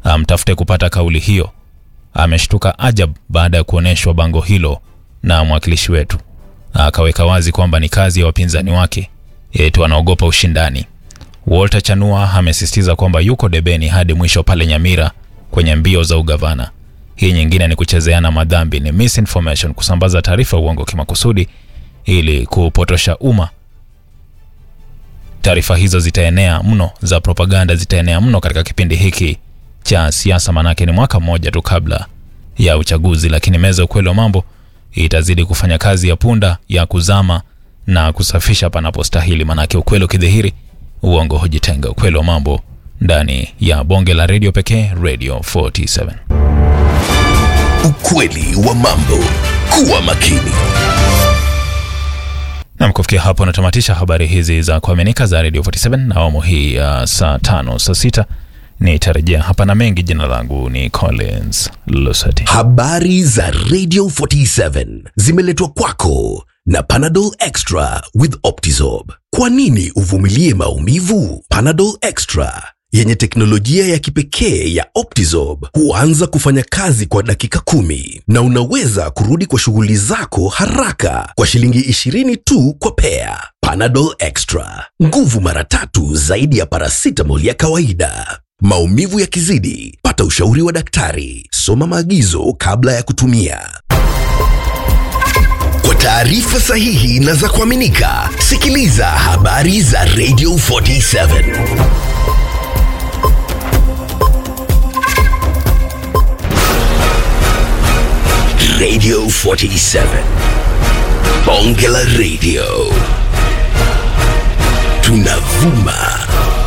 amtafute kupata kauli hiyo. Ameshtuka ajab baada ya kuonyeshwa bango hilo na mwakilishi wetu, akaweka wazi kwamba ni kazi ya wapinzani wake, eti wanaogopa ushindani. Walter Chanua amesisitiza kwamba yuko debeni hadi mwisho pale Nyamira kwenye mbio za ugavana. Hii nyingine ni kuchezeana madhambi, ni misinformation, kusambaza taarifa uongo kimakusudi ili kupotosha umma. Taarifa hizo zitaenea mno, za propaganda zitaenea mno katika kipindi hiki cha siasa, manake ni mwaka mmoja tu kabla ya uchaguzi, lakini meza ya ukweli wa mambo itazidi kufanya kazi ya punda ya kuzama na kusafisha panapostahili, manake ukweli ukidhihiri, uongo hujitenga. Ukweli wa mambo ndani ya bonge la redio pekee, Radio 47. Ukweli wa mambo. Kuwa makini. Nam, kufikia hapo natamatisha habari hizi za kuaminika za Radio 47 na awamu hii ya saa tano saa sita nitarejea hapa na mengi. Jina langu ni Collins Lusati. Habari za Radio 47 zimeletwa kwako na Panadol Extra with Optizorb. Kwa nini uvumilie maumivu? Panadol Extra yenye teknolojia ya kipekee ya Optizorb huanza kufanya kazi kwa dakika kumi na unaweza kurudi kwa shughuli zako haraka kwa shilingi 20 tu kwa pea. Panadol Extra, nguvu mara tatu zaidi ya paracetamol ya kawaida. Maumivu yakizidi, pata ushauri wa daktari. Soma maagizo kabla ya kutumia. Kwa taarifa sahihi na za kuaminika, sikiliza habari za Radio 47. Radio 47. Bonge la Radio. Tunavuma